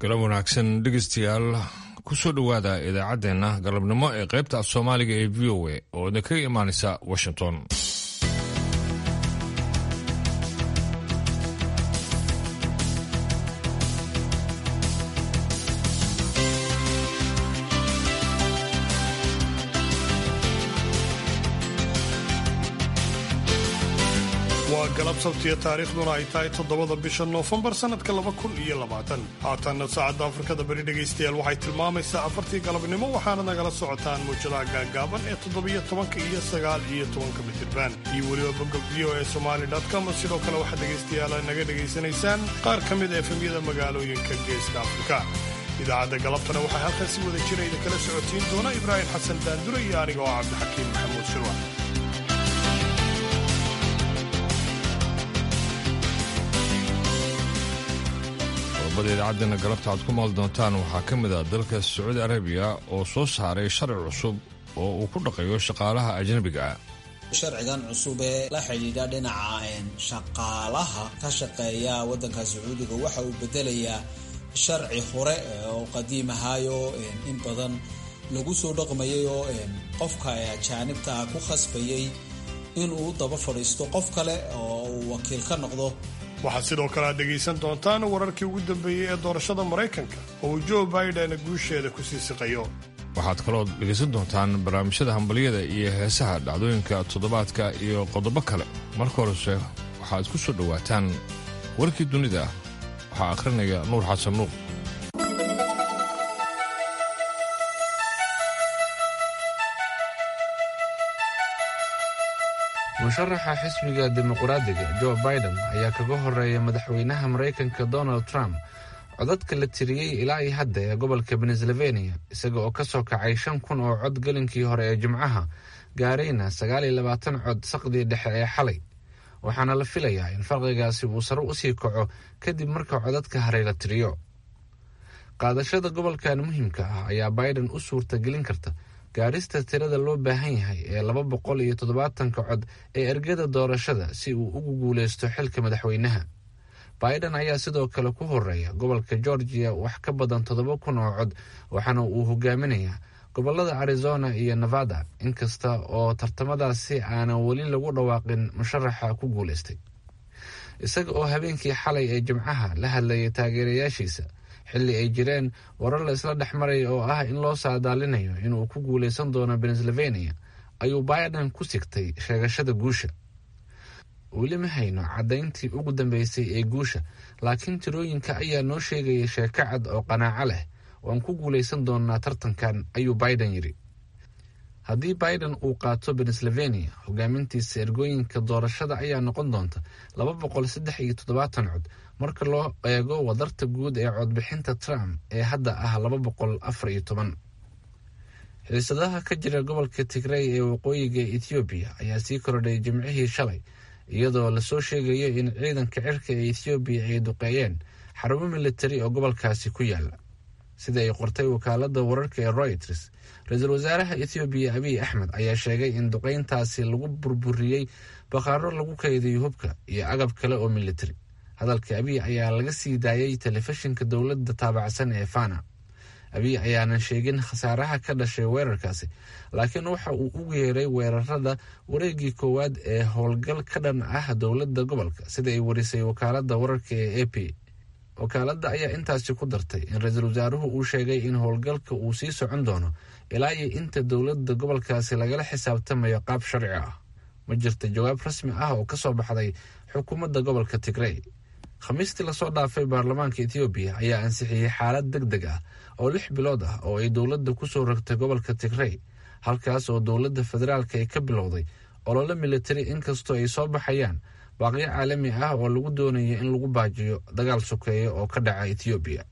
galab wanaagsan dhegeystayaal kusoo dhowaada idaacaddeenna galabnimo ee qaybta af soomaaliga ee v o a oo idinkaga imaanaysa washington waa galab sabtiya taariikhduna ay tahay toddobada bisha noofembar sannadka laba kun iyo labaatan haatanna saacadda afrikada beri dhegaystayaal waxay tilmaamaysaa afartii galabnimo waxaana nagala socotaan muujadaha gaagaaban ee toddobiyo tobanka iyo sagaal iyo tobanka mitirban iyo weliba bogga v o e somali com sidoo kale waxaad dhegaystayaal naga dhegaysanaysaan qaar ka mid efemyada magaalooyinka geeska afrika idaacadda galabtana waxaa halkan si wada jira idinkala socotiin doona ibraahim xasan daandure iyo aniga oo cabdixakiim maxamuud shirwa qodobada idaacaddeena galabta aad ku maal doontaan waxaa ka mid ah dalka sacuudi arabiya oo soo saaray sharci cusub oo uu ku dhaqayo shaqaalaha ajnabiga ah sharcigan cusub ee la xidhiidha dhinaca shaqaalaha ka shaqeeya waddanka sacuudiga waxa uu bedelayaa sharci hore oo qadiim ahaayo in badan lagu soo dhaqmayay oo qofka ajaanibta ku khasbayay inuu daba fadhiisto qof kale oo uu wakiil ka noqdo waxaad sidoo kale aad dhegaysan doontaan wararkii ugu dambeeyey ee doorashada maraykanka oo uu joe biden guusheeda ku sii siqayo waxaad kaloo dhegaysan doontaan barnaamijyada hambalyada iyo heesaha dhacdooyinka toddobaadka iyo qodobo kale marka horese waxaad ku soo dhowaataan warkii dunida waxaa akhrinaya nuur xasan nuur musharaxa xisbiga dimuqraadiga joe biden ayaa kaga horeeya madaxweynaha maraykanka donald trump codadka la tiriyey ilaa iyo hadda ee gobolka pennsylvania isaga oo ka soo kacay shan kun oo cod gelinkii hore ee jimcaha gaarayna sagaal iyo labaatan cod saqdii dhexe ee xalay waxaana la filayaa in farqigaasi uu sare usii kaco kadib marka codadka haray la tiriyo qaadashada gobolkan muhiimka ah ayaa biden u suurta gelin karta gaarista tirada loo baahan yahay ee laba boqol iyo toddobaatanka cod ee ergada doorashada si uu ugu guuleysto xilka madaxweynaha biden ayaa sidoo kale ku horeeya gobolka georgia wax ka badan toddoba kun oo cod waxaana uu hogaaminayaa gobolada arizona iyo nevada inkasta oo tartamadaasi aanan weli lagu dhawaaqin musharaxa ku guuleystay isaga oo habeenkii xalay ee jimcaha la hadlayay taageerayaashiisa xilli ay jireen warar la isla dhex maray oo ah in loo saadaalinayo inuu ku guuleysan doono pennsylvania ayuu biden ku sigtay sheegashada guusha weli ma hayno caddayntii ugu dambeysay ee guusha laakiin tirooyinka ayaa noo sheegaya sheeko cad oo qanaaco leh waan ku guuleysan doonaa tartankan ayuu biden yidhi haddii biden uu qaato pennsylvania hogaamintiisa ergooyinka doorashada ayaa noqon doonta laba boqol saddex iyo toddobaatan cod marka loo eego wadarta guud ee codbixinta trump ee hadda ah laba boqol afar iyo toban xiisadaha ka jira gobolka tigrey ee waqooyiga ethoobiya ayaa sii kordhay jimcihii shalay iyadoo lasoo sheegayo in ciidanka cirka ee ethoobiya ay duqeeyeen xarumo militari oo gobolkaasi ku yaala sida ay qortay wakaalada wararka ee royters ra-iisul wasaaraha ethoobiya abiy axmed ayaa sheegay in duqeyntaasi lagu burburiyey bakhaaro lagu kaydiyo hubka iyo agab kale oo militari hadalka abiy ayaa laga sii daayay telefishinka dowladda taabacsan ee fana abiy ayaanan sheegin khasaaraha ka dhashay weerarkaasi laakiin waxa uu ugu yeeray weerarada wareegii koowaad ee howlgal ka dhan ah dowladda gobolka sida ay warisay wakaalada wararka ee a p wakaaladda ayaa intaasi ku dartay in ra-iisul wasaaruhu uu sheegay in howlgalka uu sii socon doono ilaa iyo inta dowladda gobolkaasi lagala xisaabtamayo qaab sharci ah ma jirta jawaab rasmi ah oo kasoo baxday xukuumadda gobolka tigrey khamiistii lasoo dhaafay baarlamaanka ethoobiya ayaa ansixiyey xaalad deg deg ah oo lix bilood ah oo ay dowladda kusoo rogtay gobolka tigrey halkaas oo dowladda federaalka ay ka bilowday olole militari inkastoo ay soo baxayaan baaqyo caalami ah oo lagu doonayo in lagu baajiyo dagaal sokeeya oo ka dhaca ethoobiya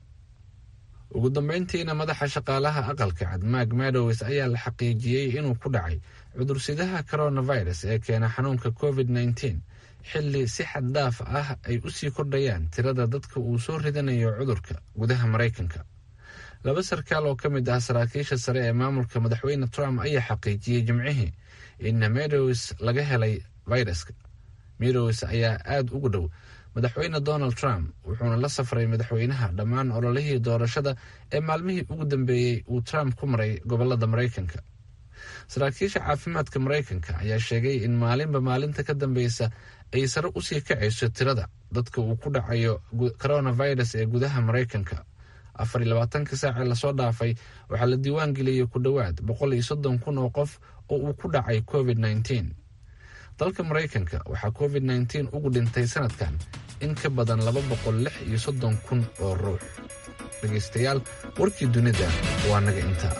ugu dambeyntiina madaxa shaqaalaha aqalka cad mak madows ayaa la xaqiijiyey inuu ku dhacay cudursidaha coronavirus ee keena xanuunka covid nneteen xilli si xad dhaaf ah ay usii kordhayaan tirada dadka uu soo ridanayo cudurka gudaha maraykanka laba sarkaal oo ka mid ah saraakiisha sare ee maamulka madaxweyne trump ayaa xaqiijiyey jimcihii in medows laga helay viruska medows ayaa aada ugu dhow madaxweyne donald trump wuxuuna la safray madaxweynaha dhammaan ololihii doorashada ee maalmihii ugu dambeeyey uu trump ku maray gobolada maraykanka saraakiisha caafimaadka maraykanka ayaa sheegay in maalinba maalinta ka dambeysa ay sare usii kacayso tirada dadka uu ku dhacayo coronavirus ee gudaha maraykanka afar iyo labaatanka saace lasoo dhaafay waxaa la diiwaan geliyey ku dhowaad boqol iyo soddon kun oo qof oo uu ku dhacay covid nneteen dalka maraykanka waxaa covid nneteen ugu dhintay sanadkan in ka badan laba boqol lix iyo soddon kun oo ruux dhegaystayaal warkii dunida waa naga intaa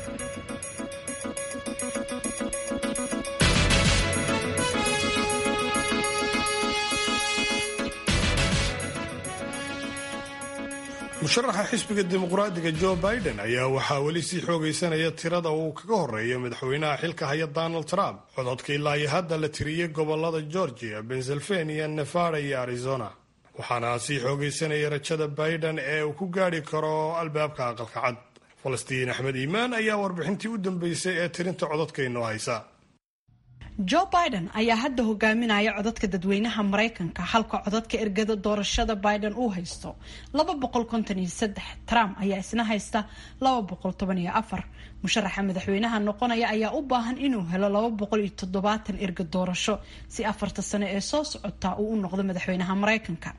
musharaxa xisbiga dimuqraadiga jo biden ayaa waxaa weli sii xoogaysanaya tirada uu kaga horeeya madaxweynaha xilka haya donald trump cododka ilaa iyo hadda la tiriyey gobolada georgia pennsylvania nevada iyo arizona waxaana sii xoogaysanaya rajada biden ee uu ku gaadhi karo albaabka aqalka cad falastiin axmed iimaan ayaa warbixintii u dambeysay ee tirinta cododka inoo haysa jo biden ayaa hadda hogaaminaya codadka dadweynaha maraykanka halka codadka ergada doorashada biden uu haysto trump ayaa isna haysta musharaxa madaxweynaha noqonaya ayaa u baahan inuu helo erga doorasho si afarta sano ee soo socota uu u noqdo madaxweynaha maraykanka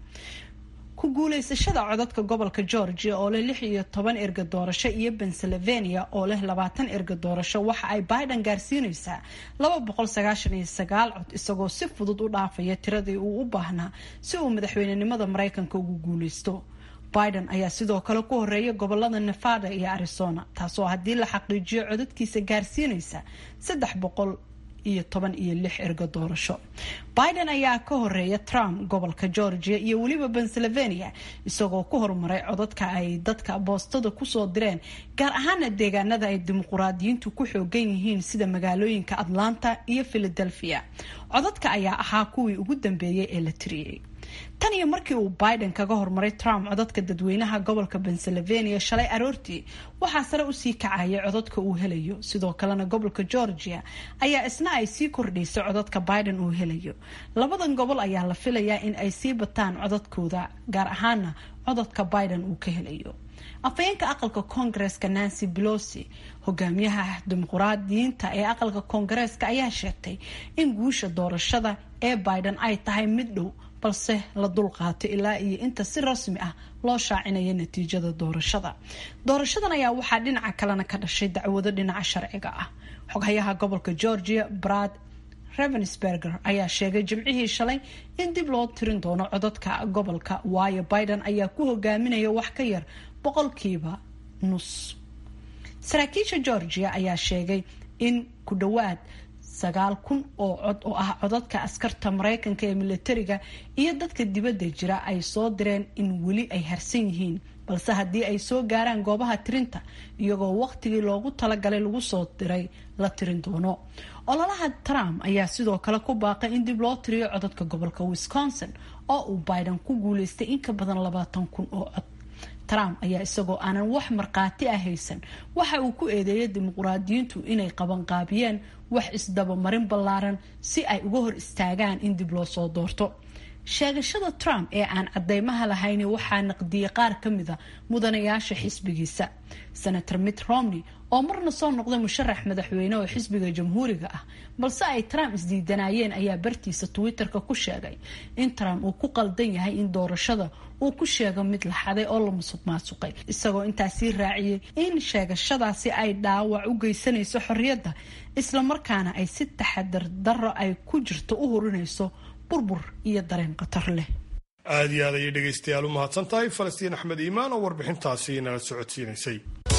ku guuleysashada codadka gobolka georgia oo leh lix iyo toban erga doorasho iyo pennsylvania oo leh labaatan erga doorasho waxa ay biden gaarsiineysaa laba boqol sagaashan iyo sagaal cod isagoo si fudud u dhaafaya tiradii uu u baahnaa si uu madaxweynenimada maraykanka ugu guuleysto biden ayaa sidoo kale ku horeeya gobolada nevada iyo arizona taasoo haddii la xaqiijiyo codadkiisa gaarsiineysa saddex boqol iyo toban iyo lix erga doorasho biden ayaa ka horeeya trump gobolka georgia iyo weliba pennsylvania isagoo ku horumaray codadka ay dadka boostada kusoo direen gaar ahaana deegaanada ay dimuquraadiyiintu ku xoogan yihiin sida magaalooyinka atlanta iyo philadelphia codadka ayaa ahaa kuwii ugu dambeeyay ee la tiriyey tan iyo markii uu biden kaga hormaray trump codadka dadweynaha gobolka pennsylvania shalay aroortii waxaa sare usii kacaya codadka uu helayo sidoo kalena gobolka georgia ayaa isna ay sii kordhaysay codadka biden uu helayo labadan gobol ayaa la filayaa in ay sii bataan codadkooda gaar ahaana codadka biden uu ka helayo afhayeenka aqalka koongareeska nancy belosi hogaamiyaha dimuquraadiyiinta ee aqalka koongareeska ayaa sheegtay in guusha doorashada ee biden ay tahay mid dhow balse la dulqaato ilaa iyo inta si rasmi ah loo shaacinayo natiijada doorashada doorashadan ayaa waxaa dhinaca kalena ka dhashay dacwado dhinaca sharciga ah xoghayaha gobolka georgia brad ravensberger ayaa sheegay jimcihii shalay in dib loo tirin doono codadka gobolka waayo biden ayaa ku hogaaminaya wax ka yar boqolkiiba nus saraakiisha georgia ayaa sheegay in ku dhowaad sagaal kun oo cod oo ah codadka askarta maraykanka ee militariga iyo dadka dibadda jira ay soo direen in weli ay harsan yihiin balse haddii ay soo gaaraan goobaha tirinta iyagoo waqtigii loogu talagalay lagu soo diray la tirin doono ololaha trump ayaa sidoo kale ku baaqay in dib loo tiriyo codadka gobolka wisconsin oo uu biden ku guuleystay in ka badan labaatan kun oo cod trump ayaa isagoo aanan wax markhaati ah haysan waxa uu ku eedeeyay dimuquraadiyiintu inay qabanqaabiyeen wax isdabamarin ballaaran si ay uga hor istaagaan in dib loo soo doorto sheegashada trump ee aan cadeymaha lahayni waxaa naqdiyey qaar ka mida mudanayaasha xisbigiisa senator mitt romney oo marna soo noqday musharax madaxweyne oo xisbiga jamhuuriga ah balse ay trump isdiidanayeen ayaa bartiisa twitter-ka ku sheegay in trump uu ku qaldan yahay in doorashada uu ku sheego mid la xaday oo la musuq maasuqay isagoo intaasii raaciyey in sheegashadaasi ay dhaawac u geysanayso xorriyadda islamarkaana ay si taxadar darro ay ku jirto u hurinayso burbur iyo dareen khatar leh aada iyo aad ayay dhegaystayaal u mahadsan tahay falastiin axmed iimaan oo warbixintaasi nala socodsiinaysay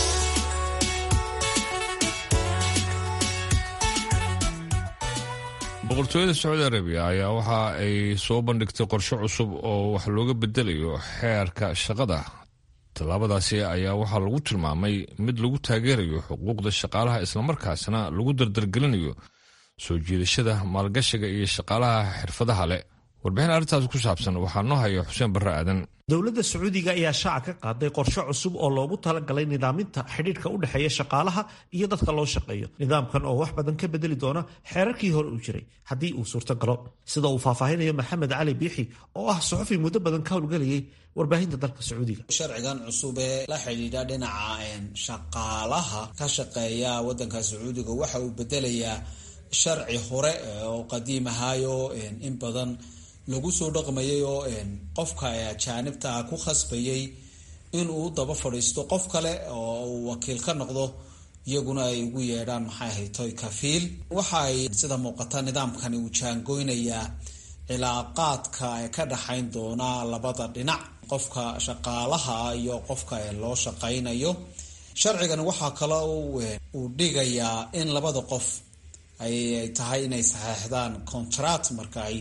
boqortooyada sacuudi arabiya ayaa waxa ay soo bandhigtay qorshe cusub oo wax looga bedelayo xeerka shaqada tallaabadaasi ayaa waxaa lagu tilmaamay mid lagu taageerayo xuquuqda shaqaalaha islamarkaasna lagu dardargelinayo soo jiidashada maalgashiga iyo shaqaalaha xirfadaha leh warbixin arrintaas ku saabsan waxaa noo haya xuseen barre aadan dowladda sacuudiga ayaa shaaca ka qaaday qorshe cusub oo loogu talagalay nidaaminta xidhiidhka u dhexeeya shaqaalaha iyo dadka loo shaqeeyo nidaamkan oo wax badan ka bedeli doona xeerarkii hore uu jiray haddii uu suurto galo sida uu faahfaahinayo maxamed cali biixi oo ah suxufi muddo badan ka howlgelayay warbaahinta dalka sacuudiga sharcigan cusub ee la xidhiidha dhinaca shaqaalaha ka shaqeeya wadanka sacuudiga waxa uu bedelayaa sharci hore oo qadiim ahaayo in badan lagu soo dhaqmayay oo qofka ajaanibta ah ku khasbayay inuu daba fadhiisto qof kale oo uu wakiil ka noqdo iyaguna ay ugu yeedhaan maxay ahayd toy kafiil waxa ay sida muuqata nidaamkani uu jaangoynayaa cilaaqaadka ka dhaxayn doona labada dhinac qofka shaqaalaha iyo qofka loo shaqaynayo sharcigan waxaa kale uu dhigayaa in labada qof ay tahay inay saxeexdaan contract marka ay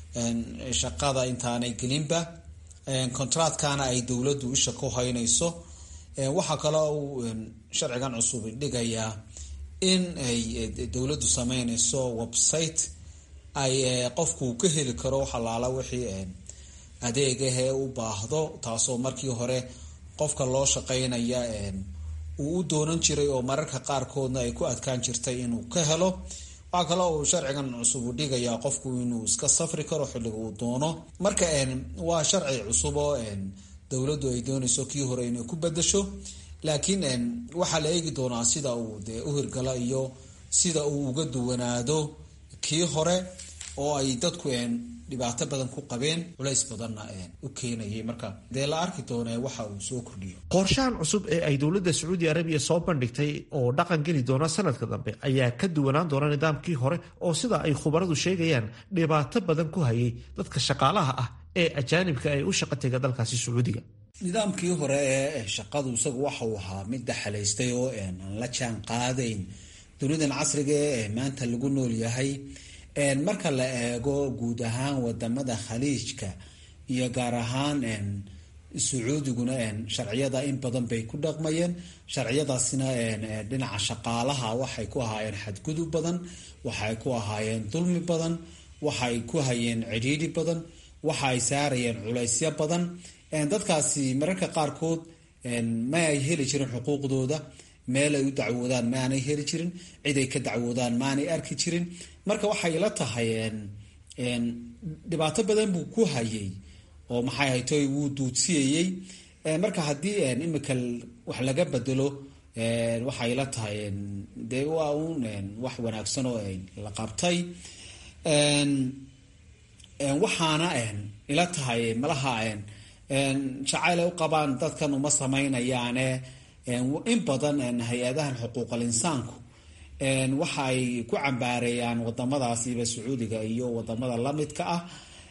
shaqada intaanay gelinba contractkana ay dowladdu isha ku haynayso waxaa kale uu sharcigan cusub dhigayaa in ay dowladdu sameynayso website ay qofku ka heli karo waxalaala wixii adeegahee u baahdo taasoo markii hore qofka loo shaqaynaya uu u doonan jiray oo mararka qaarkoodna ay ku adkaan jirtay inuu ka helo waxaa kale uu sharcigan cusub u dhigayaa qofku inuu iska safri karo xilliga uu doono marka waa sharci cusub oo dowladdu ay doonayso kii hore inay ku bedasho laakiin waxaa la eegi doonaa sida uu dee u hirgala iyo sida uu uga duwanaado kii hore oo ay dadku dhibaato badan ku qabeen culays badanna u keenayay marka dee la arki doonee waxa uu soo kordhiyo qorshahan cusub ee ay dowladda sacuudi arabiya soo bandhigtay oo dhaqan geli doona sanadka dambe ayaa ka duwanaan doona nidaamkii hore oo sida ay khubaradu sheegayaan dhibaato badan ku hayay dadka shaqaalaha ah ee ajaanibka ay u shaqa tega dalkaasi sacuudiga nidaamkii hore ee shaqadu isagu waxa uu ahaa mid daxalaystay oo aan la jaan qaadayn dunidan casriga ee maanta lagu nool yahay marka la eego guud ahaan wadamada khaliijka iyo gaar ahaan sacuudiguna sharciyada in badan bay ku dhaqmayeen sharciyadaasina dhinaca shaqaalaha waxay ku ahaayeen xadgudub badan waxay ku ahaayeen dulmi badan waxay ku hayeen cidhiidhi badan waxa ay saarayeen culaysyo badan dadkaasi mararka qaarkood ma ay heli jirin xuquuqdooda meel ay u dacwoodaan ma aanay heli jirin cid ay ka dacwoodaan maanay arki jirin marka waxay la tahay dhibaato badan buu ku hayay oo maxay haytoy wuu duudsiyayey marka haddii imika wax laga bedelo waxay la tahay dee waa uun wax wanaagsan oo la qabtay waxaana ila tahay malaha jacayl ay u qabaan dadkan uma samaynayaane in badan hay-adahan xuquuqal insaanku waxa ay ku cambaareeyaan wadamadaasiiba sacuudiga iyo wadamada lamidka ah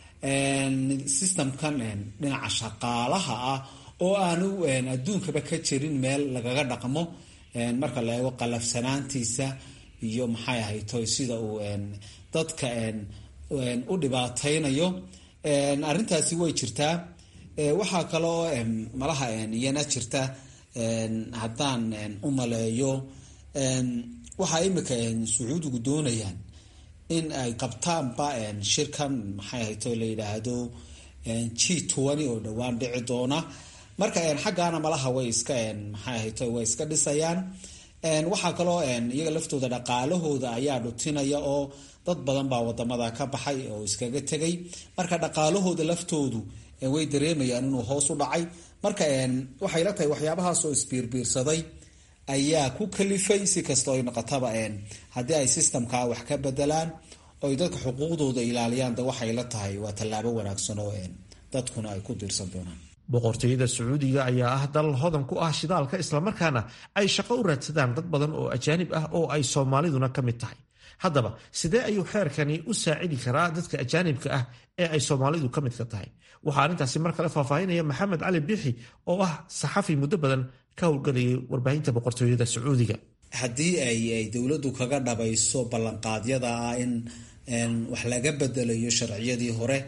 systemkan dhinaca shaqaalaha ah oo aanu adduunkaba ka jirin meel lagaga dhaqmo marka la eego qalafsanaantiisa iyo maxay ahaytoy sida uu dadka u dhibaataynayo arrintaasi way jirtaa waxaa kaloo malaha iyana jirta haddaan u maleeyo waxaa imika sacuudigu doonayaan in ay qabtaanba shirkan maxay ahayto la yidhaahdo g twenty oo dhowaan dhici doona marka xaggaana malaha way iska maxay ahayto way iska dhisayaan waxaa kaloo iyaga laftooda dhaqaalahooda ayaa dhutinaya oo dad badan baa wadamada ka baxay oo iskaga tegay marka dhaqaalahooda laftoodu way dareemayaan inuu hoos u dhacay marka waxay la tahay waxyaabahaas oo isbiirbiirsaday ayaa ku kalifay si kastoo ay noqotaba haddii ay systemka wax ka bedelaan oy dadka xuquuqdooda ilaaliyaan de waxay la tahay waa tallaabo wanaagsan oo dadkuna ay ku diirsan doonaan boqortooyada sacuudiga ayaa ah dal hodan ku ah shidaalka islamarkaana ay shaqo u raadsadaan dad badan oo ajaanib ah oo ay soomaaliduna ka mid tahay haddaba sidee ayuu xeerkani u saacidi karaa dadka ajaanibka ah ee ay soomaalidu ka midka tahay waxaa arrintaasi mar kale faahfaahinaya maxamed cali biixi oo ah saxafi muddo badan ka howlgelayay warbaahinta boqortooyada sacuudiga haddii ay dowladdu kaga dhabayso ballanqaadyada ah in wax laga bedelayo sharciyadii hore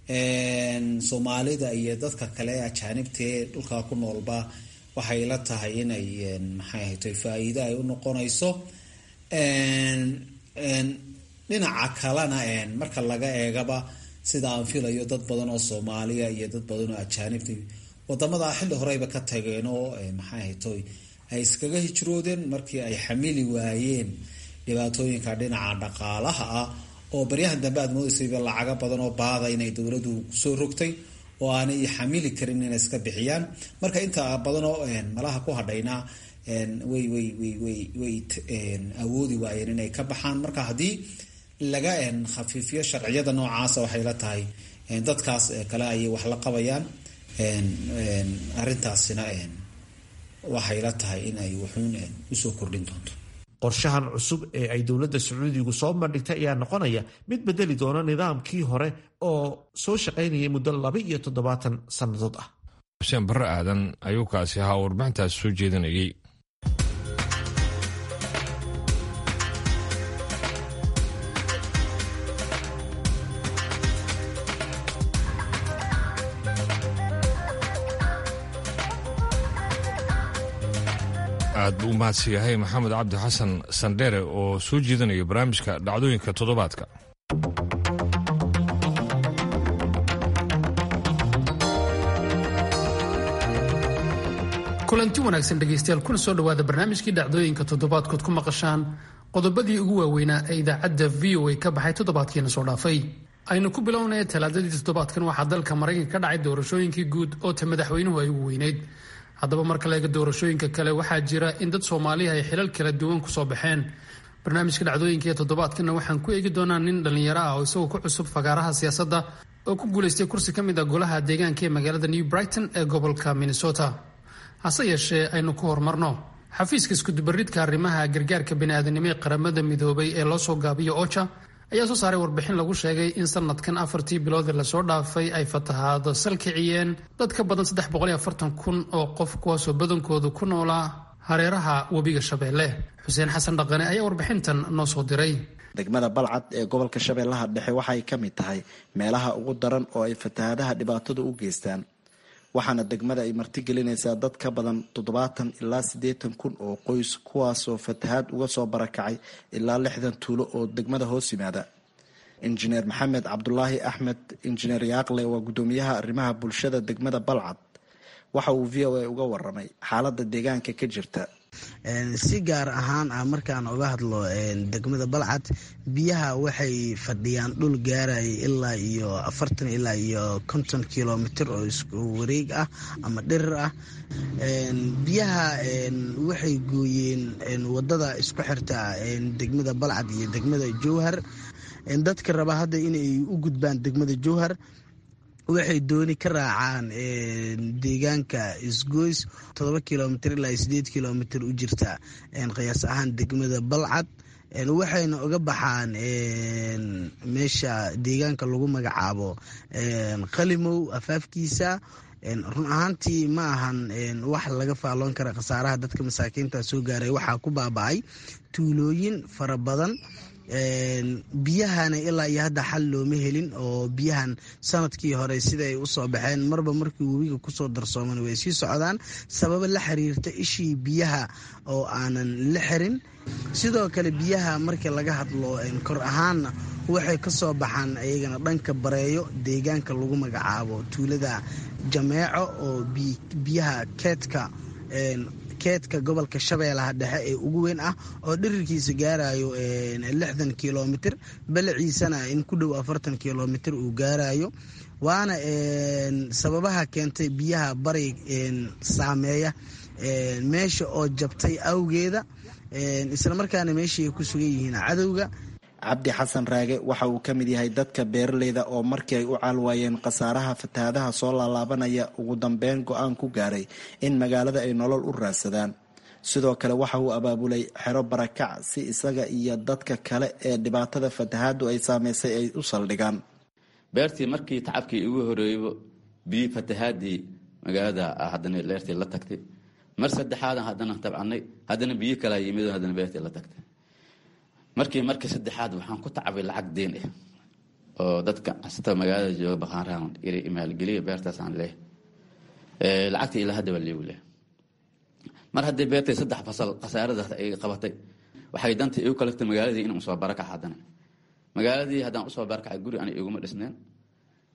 soomaalida iyo dadka kale ee ajaanibta ee dhulkaa ku noolba waxay la tahay inay maxay ahayto faa-iide ay u noqonayso dhinaca kalena marka laga eegaba sida aan filayo dad badan oo soomaaliya iyo dad badan oo ajaanibta wadamada xilli horeyba ka tageen oo maxay ahaytoy ay iskaga hijroodeen markii ay xamili waayeen dhibaatooyinka dhinaca dhaqaalaha ah oo baryahan dambe aad moodaysayba lacaga badan oo baada inay dowladdu soo rogtay oo aanay xamili karin inay iska bixiyaan marka inta badanoo malaha ku hadhayna way way way way way awoodi waayeen inay ka baxaan marka haddii laga khafiifiyo sharciyada noocaasa waxay la tahay dadkaas kale ayay wax la qabayaan arrintaasina waxay la tahay in ay wuxuun usoo kordhin doonto qorshahan cusub ee ay dowladda sacuudigu soo bandhigtay ayaa noqonaya mid bedeli doona nidaamkii hore oo soo shaqaynayay muddo laba iyo toddobaatan sannadood ah xuseen barre aadan ayuu kaasi ahaa warbixintaas soo jeedinayay aad buu u mahadsan yahay maxamed cabdi xasan sandheere oo soo jeedinaya barnaamijka dhacdooyinka toddobaadka kulanti wanaagsan dhegaystayaal kuna soo dhowaada barnaamijkii dhacdooyinka toddobaadkood ku maqashaan qodobadii ugu waaweynaa ee idaacadda v o a ka baxay toddobaadkiina soo dhaafay aynu ku bilownaya talaadadii toddobaadkan waxaa dalka maraykanka ka dhacay doorashooyinkii guud oo ta madaxweynuhu ay ugu weyneyd haddaba marka laega doorashooyinka kale waxaa jira in dad soomaaliya ay xilal kala duwan kusoo baxeen barnaamijka dhacdooyinka ee toddobaadkana waxaan ku eegi doonaa nin dhallinyaro ah oo isagoo ku cusub fagaaraha siyaasadda oo ku guulaystay kursi ka mid ah golaha deegaanka ee magaalada new brighton ee gobolka minnesota hase yeeshee aynu ku horumarno xafiiska iskudubaridka arrimaha gargaarka bini'aadanimo ee qaramada midoobay ee loo soo gaabiyo oja ayaa soo saaray warbixin lagu sheegay in sanadkan afartii bilood ee lasoo dhaafay ay fatahaado salkiciyeen dad ka badan saddex boqol iyo afartan kun oo qof kuwaasoo badankoodu ku noolaa hareeraha webiga shabeelle xuseen xasan dhaqane ayaa warbixintan noo soo diray degmada balcad ee gobolka shabeellaha dhexe waxay ka mid tahay meelaha ugu daran oo ay fatahaadaha dhibaatadu u geystaan waxaana degmada ay martigelinaysaa dad ka badan toddobaatan ilaa siddeetan kun oo qoys kuwaasoo fatahaad uga soo barakacay ilaa lixdan tuulo oo degmada hoos yimaada injineer maxamed cabdulaahi axmed injineer yaaqle waa guddoomiyaha arrimaha bulshada degmada balcad waxa uu v o a uga waramay xaaladda deegaanka ka jirta si gaar ahaan ah markaan uga hadlo degmada balcad biyaha waxay fadhiyaan dhul gaaraya ilaa iyo afartan ilaa iyo konton kilomitr oo isku wareeg ah ama dhirir ah biyaha waxay gooyeen wadada isku xirta degmada balcad iyo degmada jowhar dadka raba hadda inay u gudbaan degmada jowhar waxay dooni ka raacaan deegaanka isgoys todoba kilomitr ilaa sideed kilomitr u jirta qiyaas ahaan degmada balcad waxayna uga baxaan meesha deegaanka lagu magacaabo qalimow afaafkiisa run ahaantii ma ahan wax laga faalloon kara khasaaraha dadka masaakiinta soo gaaray waxaa ku baaba-ay tuulooyin fara badan biyahana ilaa iyo hadda xal looma helin oo biyahan sanadkii hore siday usoo baxeen marba markii webiga kusoo darsooman way sii socdaan sababo la xiriirta ishii biyaha oo aanan la xirin sidoo kale biyaha markii laga hadlo kor ahaanna waxay ka soo baxaan iyagana dhanka bareeyo deegaanka lagu magacaabo tuulada jameeco oo biyaha keedka keedka gobolka shabeellaha dhexe ee ugu weyn ah oo dhirirkiisa gaarayo lixdan kilomitr balaciisana in ku dhow afartan kilomitr uu gaarayo waana sababaha keentay biyaha bari saameeya meesha oo jabtay awgeeda islamarkaana meeshii ay ku sugan yihiin cadowga cabdi xasan raage waxa uu ka mid yahay dadka beeraleyda oo markii ay u caalwaayeen khasaaraha fatahaadaha soo laalaabanaya ugu dambeyn go-aan ku gaaray in magaalada ay nolol u raadsadaan sidoo kale waxa uu abaabulay xero barakac si isaga iyo dadka kale ee dhibaatada fatahaadu ay saameysay ay u saldhigaan beertii markii tacabkii ugu horeeybo biyi fatahaadii magaalada haddana leertii la tagtay mar saddexaadan haddana tabcanay haddana biyo kalaa yimid haddana beertii la tagtay markii markii saddexaad waxaan ku tacabay lacag deen ah oo dadka asata magaalada jooga baqaanrahan maalgeliya beertaasaan leh lacagtii ilaa hadda waa liigu leh mar haddii beertay saddex fasal khasaaradaas ay qabatay waxay danta igu kalagtay magaaladii inaan usoo barakac haddana magaaladii haddaan usoo barakacay guri ana iguma dhisneen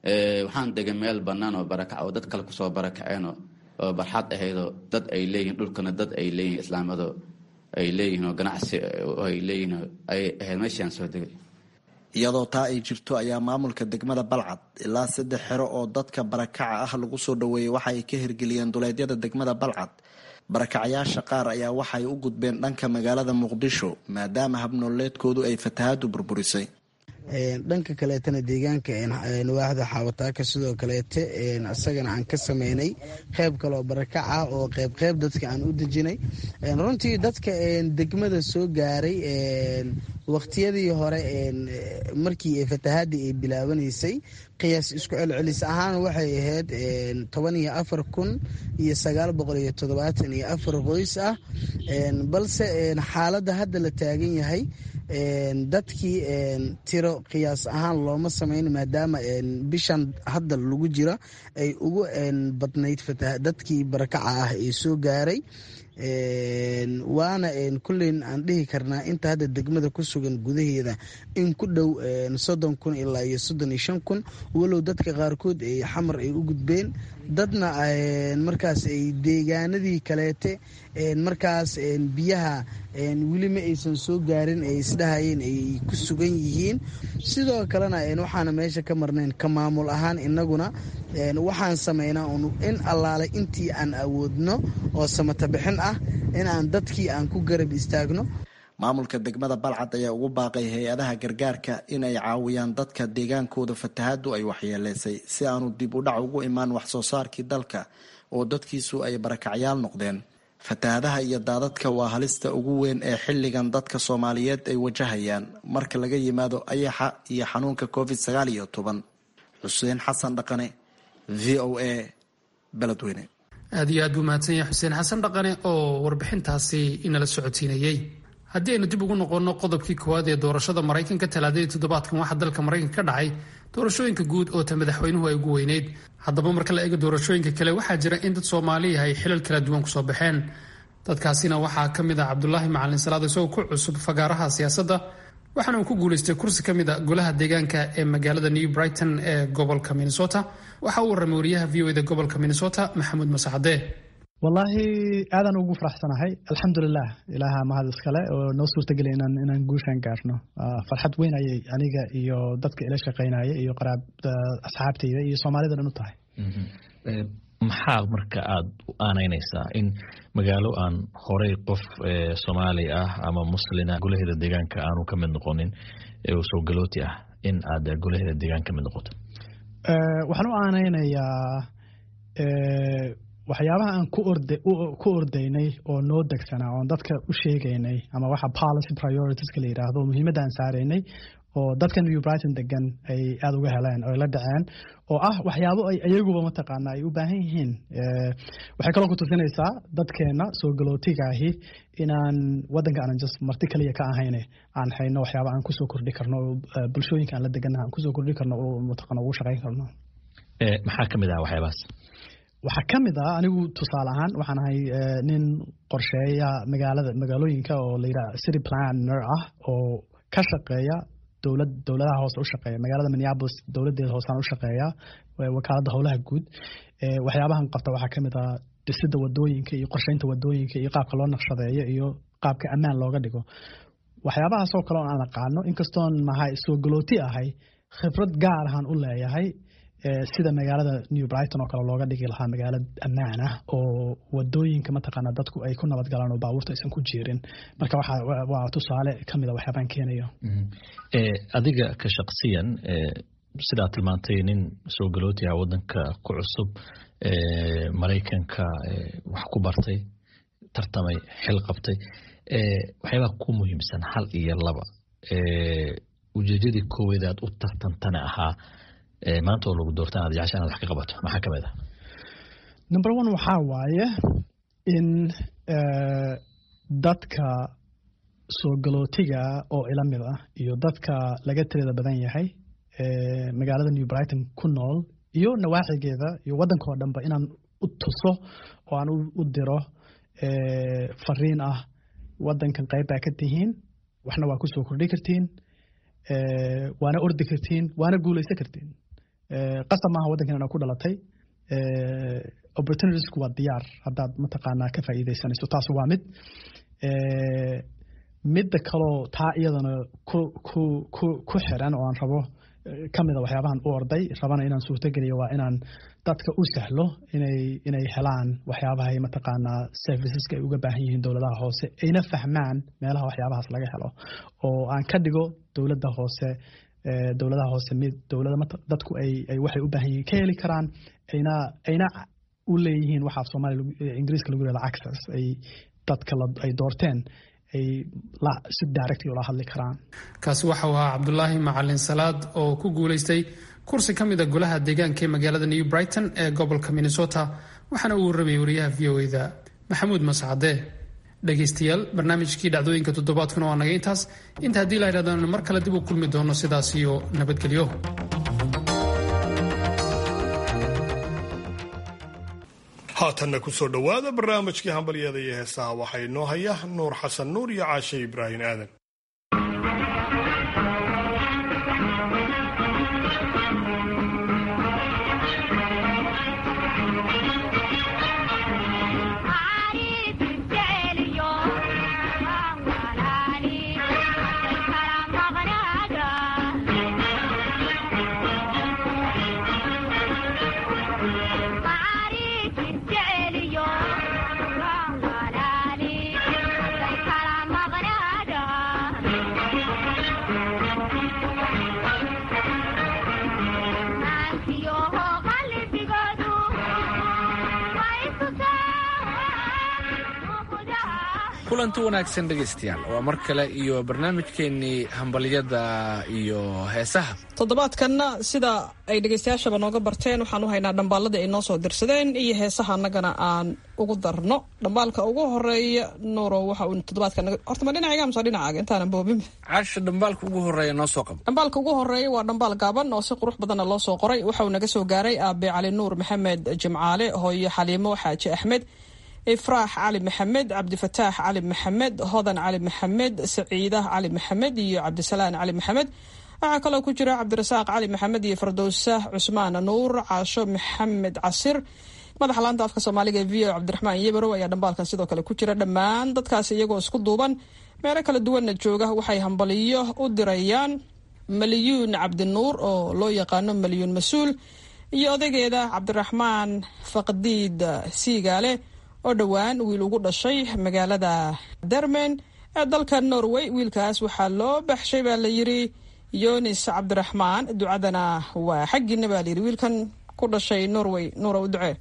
waxaan degay meel bannaan oo barakac oo dad kale kusoo barakaceen oo barxad ahaydoo dad ay leeyihiin dhulkana dad ay leeyihin islaamado ay leeyihiin oo ganacsi ay leeyihiin ay ahayd meeshaan soo degay iyadoo taa ay jirto ayaa maamulka degmada balcad ilaa saddex xero oo dadka barakaca ah lagu soo dhoweeyey waxa ay ka hirgeliyeen duleedyada degmada balcad barakacayaasha qaar ayaa waxay u gudbeen dhanka magaalada muqdisho maadaama habnooleedkoodu ay fatahaadu burburisay dhanka kaleetana deegaanka waaxda xaawataaka sidoo kaleete isagana aan ka sameynay qeyb kaleoo barakac ah oo qeyb qeyb dadka aan u dejinay runtii dadka degmada soo gaaray waqtiyadii hore markii fatahaadii ay bilaabanaysay qiyaas isku celcelis ahaan waxay ahayd toban iyo afar kun iyo sagaal boqol iyo toddobaatan iyo afar qoys ah balse xaaladda hadda la taagan yahay dadkii tiro qiyaas ahaan looma samayn maadaama bishan hadda lagu jira ay ugu badnayd dadkii barakaca ah ee soo gaaray waana kulleyn aan dhihi karnaa inta hadda degmada ku sugan gudaheeda in ku dhow soddon kun ilaa iyo soddon iyo shan kun walow dadka qaarkood ay xamar ay u gudbeen dadna markaas ay deegaanadii kaleete markaas biyaha weli ma aysan soo gaarin ay isdhahayeen ay ku sugan yihiin sidoo kalena waxaana meesha ka marnayn ka maamul ahaan inaguna waxaan sameynaa in allaale intii aan awoodno oo samatabixin ah in aan dadkii aan ku garab istaagno maamulka degmada balcad ayaa ugu baaqay hay-adaha gargaarka in ay caawiyaan dadka deegaankooda fatahaadu ay waxyeeleysay si aanu dib u dhac ugu imaan wax soo saarkii dalka oo dadkiisu ay barakacyaal noqdeen fatahaadaha iyo daadadka waa halista ugu weyn ee xilligan dadka soomaaliyeed ay wajahayaan marka laga yimaado ayaxa iyo xanuunka covid sagaal iyo toban xuseen xasan dhaqane v o a beledweyne aad iyo aad buu mahadsan yahay xuseen xasan dhaqane oo warbixintaasi inala socodsiinayey haddii aynu dib ugu noqonno qodobkii koowaad ee doorashada maraykanka talaadadii toddobaadkan waxaa dalka maraykanka ka dhacay doorashooyinka guud oo ta madaxweynuhu ay ugu weyneyd haddaba marka la eego doorashooyinka kale waxaa jira in dad soomaaliya ay xilal kala duwan kusoo baxeen dadkaasina waxaa ka mid ah cabdulaahi macalin salaad isagoo ku cusub fagaaraha siyaasadda waxaana uu ku guulaystay kursi ka mid a golaha deegaanka ee magaalada new brighton ee gobolka minnesota waxa uu warramay wariyaha v o eda gobolka minnesota maxamuud masaxadee wallaahi aadaan ugu faraxsanahay alxamdulilah ilaaha mahad iskale oo noo suurtageliya inaan inaan guushaan gaarno farxad weyn ayay aniga iyo dadka ila shaqaynaya iyo qaraab asxaabtayda iyo soomaalida dhan u tahay maxaa marka aada u aanaynaysaa in magaalo aan horey qof soomaali ah ama muslina golaheeda deegaanka aanu ka mid noqonin oo soo galooti ah in aad golaheeda deegaan ka mid noqoto waxaan u aanaynayaa waxyaabaha aan ku ordaynay oo noo degsanaa oon dadka u sheegaynay ama waxa policy prioritiska la yidhaahdo muhiimadda aan saaraynay oo dadka new brighton degan ay aada uga heleen oo la dhaceen oo ah waxyaabo ay iyaguba mataqaana ay u baahan yihiin waxay kaloo ku tusinaysaa dadkeena soo galootigaahi inaan wadanka aanan just marti kaliya ka ahayne aan hayno waxyaaba aan kusoo kordhi karno oo bulshooyinka aan la deganaha aan kusoo kordhi karno oo mataqaana ugu shaqayn karno maxaa ka mid ah waxyaabahaas waxaa ka mid ah anigu tusaale ahaan waxaan ahay nin qorsheeya magaalada magaalooyinka oo la yidhaha city planner ah oo ka shaqeeya dowlad dowladaha hoose u shaqeeya magaalada minneapolis dowladeeda hoosaan u shaqeeya wakaaladda howlaha guud waxyaabahan qabta waxaa ka mid ah dhisidda wadooyinka iyo qorsheynta wadooyinka iyo qaabka loo naqshadeeyo iyo qaabka ammaan looga dhigo waxyaabahaasoo kale oo aan aqaano inkastoon nahay soo galooti ahay khibrad gaar ahaan u leeyahay sida magaalada new brighton oo kale looga dhigi lahaa magaalo ammaan ah oo wadooyinka mataqaana dadku ay ku nabad galaan oo baabuurta aysan ku jiirin marka waa tusaale ka mid a waxyaabaan keenayo adiga ka shaqsiyan sidaa tilmaantay nin soo galooti ah wadanka ku cusub maraykanka wax ku bartay tartamay xil qabtay waxyaabaha ku muhiimsan hal iyo laba ujeedadii kooweed aad u tartantana ahaa maanta oo lagu doorta inaad jecesha inaad wax ka qabato maxaa ka mid ah number one waxaa waaye in dadka soo galootiga oo ila mid ah iyo dadka laga tirada badan yahay magaalada new brighton ku nool iyo nawaaxigeeda iyo waddanka oo dhanba inaan u tuso oo aan u diro fariin ah waddankan qayb baa ka tihiin waxna waa kusoo kordhi kartiin waana ordi kartiin waana guulaysan kartiin qasab maaha waddankan inaad ku dhalatay opportunitiesku waa diyaar haddaad mataqaanaa ka faa'iidaysanayso taas waa mid midda kaloo taa iyadana ku ku ku ku xiran oo aan rabo ka mida waxyaabahan u orday rabana inaan suurtogeliyo waa inaan dadka u sahlo inay inay helaan waxyaabahay mataqaanaa serviceska ay uga baahan yihiin dowladaha hoose ayna fahmaan meelaha waxyaabahaas laga helo oo aan ka dhigo dowladda hoose dowladaha hoose mid dowlada dadku ay ay waxay u baahan yihiin ka heli karaan ayna ayna u leeyihiin waxaa soomaaliya ingiriiska lagu yihahdo access ay dadka ay doorteen ay si direct ula hadli karaan kaasi waxa uu ahaa cabdulaahi macalin salaad oo ku guulaystay kursi ka mida golaha deegaanka ee magaalada new brighton ee gobolka minnesota waxaana uu warramayay wariyaha v o eda maxamuud mascade dhegaystayaal barnaamijkii dhacdooyinka toddobaadkuna waa naga intaas inta haddii la yidhahdo mar kale dib u kulmi doono sidaas iyo nabadgelyo haatanna kusoo dhowaada barnaamijkii hambalyada iyo heesaha waxaa inoo haya nuur xasan nuur iyo caashe ibraahim aadan kulanti wanaagsan dhegaystayaal waa mar kale iyo barnaamijkeennii hambalyada iyo heesaha toddobaadkanna sida ay dhegaystayaashaba nooga barteen waxaan u haynaa dhambaalladii ay noo soo dirsadeen iyo heesaha annagana aan ugu darno dhambaalka ugu horeeya nuuro waxa uu toddobaadkan horta ma dhinacayga mise dhinacaaga intaanan boobin caasha dhambaalka ugu horeeya noo soo qabo dhambaalka ugu horeeya waa dhambaal gaaban oo si qurux badanna loo soo qoray waxa uu naga soo gaaray aabe cali nuur maxamed jimcaale hooyo xaliimo xaaji axmed ifraax cali maxamed cabdifataax cali maxamed hodan cali maxamed saciidah cali maxamed iyo cabdisalaan cali maxamed waxaa kaloo ku jira cabdirasaaq cali maxamed iyo fardowsa cusmaan nuur caasho maxamed casir madaxa laanta afka soomaaliga ee v o cabdiraxmaan yebarow ayaa dhambaalkan sidoo kale ku jira dhammaan dadkaas iyagoo isku duuban meelo kala duwanna jooga waxay hambaliyo u dirayaan maliyuun cabdinuur oo loo yaqaano maliyuun mas-uul iyo odaygeeda cabdiraxmaan faqdiid siigaale oo dhowaan wiil ugu dhashay magaalada dermen ee dalka norway wiilkaas waxaa loo baxshay baa la yiri yonis cabdiraxmaan ducadana waa xaggiina baa layiri wiilkan ku dhashay norway nuura u ducee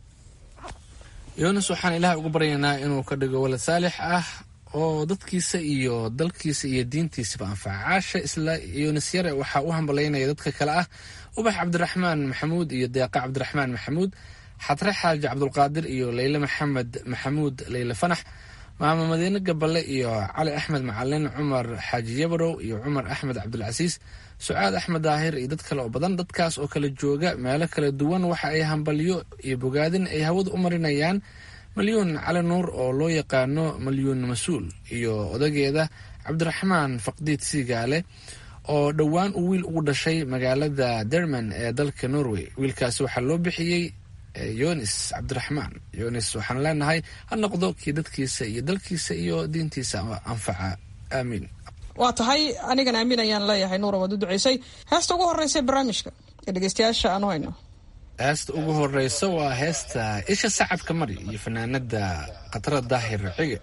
yonis waxaan ilaah uga baryaynaa inuu ka dhigo walad saalix ah oo dadkiisa iyo dalkiisa iyo diintiisaba anfaca caasha isla yonis yare waxaa u hambalaynaya dadka kale ah ubax cabdiraxmaan maxamuud iyo deeqa cabdiraxmaan maxamuud xatre xaaji cabdulqaadir iyo leyle maxamed maxamuud leyle fanax maamo madiine gaballe iyo cali axmed macalin cumar xaaji yabarow iyo cumar axmed cabdilcasiis sucaad axmed daahir iyo dad kale oo badan dadkaas oo kala jooga meelo kala duwan waxa ay hambalyo iyo bogaadin ay hawada u marinayaan malyuun cali nuur oo loo yaqaano malyuun mas-uul iyo odageeda cabdiraxmaan faqdiid siigaale oo dhowaan uu wiil ugu dhashay magaalada derman ee dalka norway wiilkaasi waxaa loo bixiyey yonis cabdiraxmaan yonis waxaan leenahay ha noqdo kii dadkiisa iyo dalkiisa iyo diintiisa anfaca aamiin waa tahay anigan aamin ayaan leeyahay nuura waad u duceysay heesta ugu horeysa barnaamijka ee dhegeystayaasha aanu hayno heesta ugu horeysa waa heesta isha sacabka mari iyo fanaanada khatara daahir cige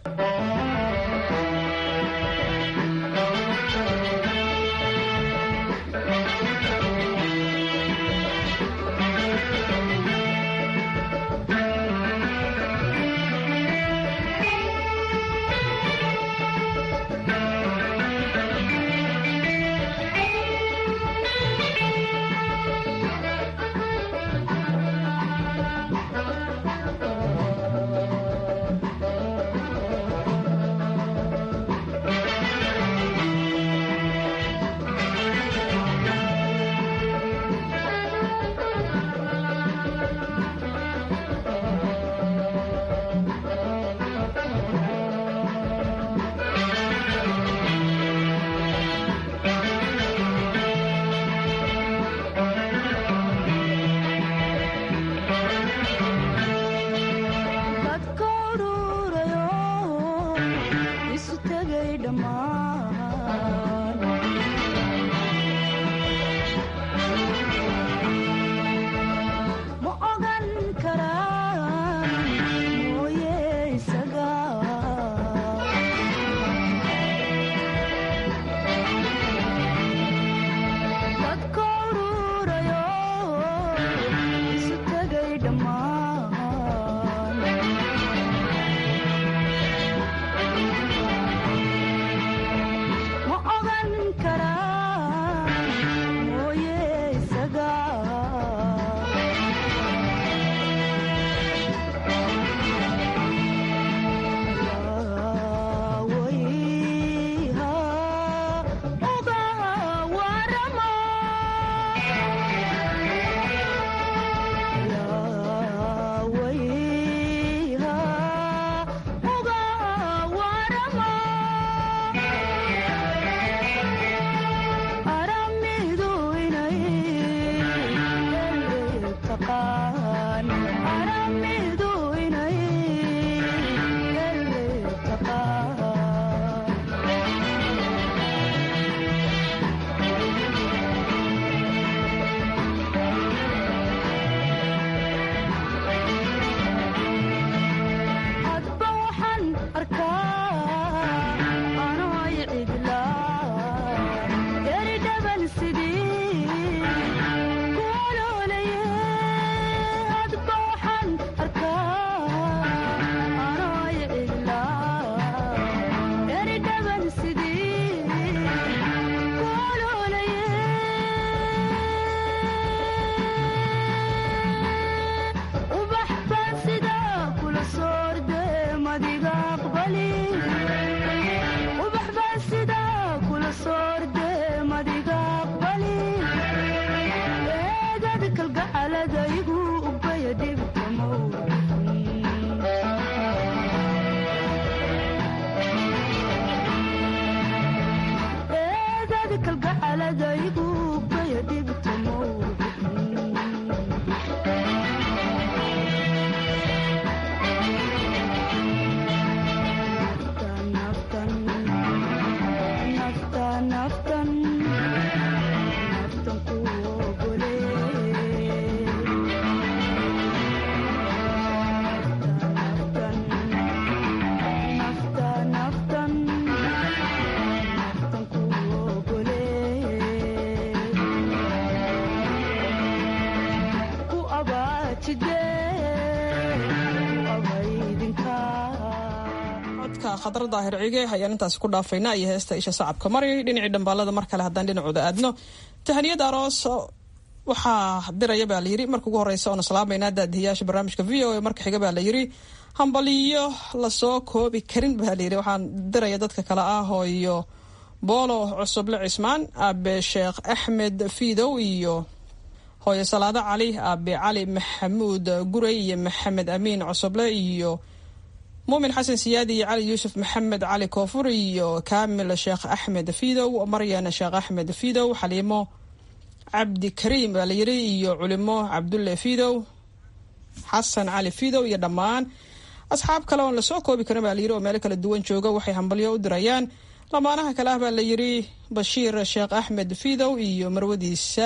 khadra daahir cige ayaan intaasi ku dhaafayna iyo heesta isha sacabka mari dhinacii dhambaalada mar kale haddaan dhinacooda aadno tahaniyad aroos waxaa diraya baa layiri marka ugu horeysa oona salaamayna daadihiyaasha barnaamijka v o a marka xiga baa layiri hambaliyo lasoo koobi karin baa layiri waxaan diraya dadka kale ah hooyo boolo cusuble cismaan aabe sheekh axmed fiidow iyo hooyo salaado cali aabe cali maxamuud gurey iyo maxamed amiin cusuble iyo muumin xasan siyaadi iyo cali yuusuf maxamed cali koofur iyo kaamil sheekh axmed fidow maryan sheekh axmed fidow xaliimo cabdi kariim baa layiri iyo culimo cabdulle fidow xasan cali fidow iyo dhammaan asxaab kale oon lasoo koobi karin baa layiri oo meelo kala duwan jooga waxay hambalyo u dirayaan lamaanaha kale ah baa layiri bashiir sheekh axmed fidow iyo marwadiisa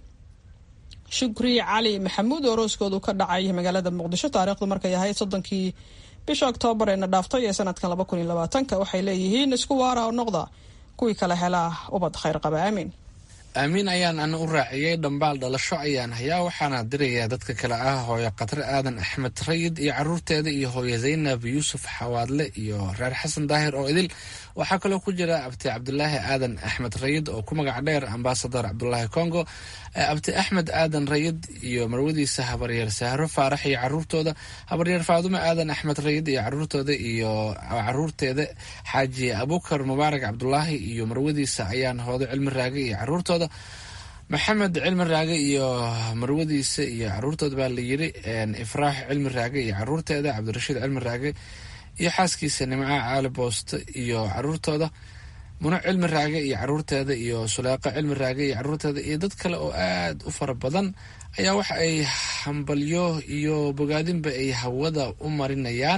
shukri cali maxamuud oo rooskoodu ka dhacay magaalada muqdisho taariikhdu markay ahayd soddonkii bisha oktoobar eena dhaaftay ee sanadkan laba kun iyo labaatanka waxay leeyihiin isku waara oo noqda kuwii kale helaa ubad khayr qaba aamiin aamiin ayaan ana u raaciyey dhambaal dhalasho ayaan hayaa waxaana dirayaa dadka kale ah hooyo khatre aadan axmed rayid iyo caruurteeda iyo hooyo zaynab yuusuf xawaadle iyo reer xasan daahir oo idil waxaa kaloo ku jira abti cabdulaahi aadan axmed rayid oo ku magac dheer ambasador cabdulaahi congo abti axmed aadan rayid iyo marwadiisa habaryeer sahro faarax iyo caruurtooda habaryeer faadumo aadan axmed rayid iyo caruurtooda iyo caruurteeda xaaji abukar mubaarak cabdulaahi iyo marwadiisa ayaan hoodo cilmi raage iyo caruurtooda maxamed cilmi raage iyo marwadiisa iyo caruurtooda baa layiri ifraax cilmi raage iyo caruurteeda cabdirashiid cilmi raage iyo xaaskiisa nimca caali booste iyo caruurtooda muno cilmi raage iyo caruurteeda iyo suleeqo cilmi raage iyo caruurteeda iyo dad kale oo aad u fara badan ayaa waxa ay hambalyo iyo bogaadinba ay hawada u marinayaan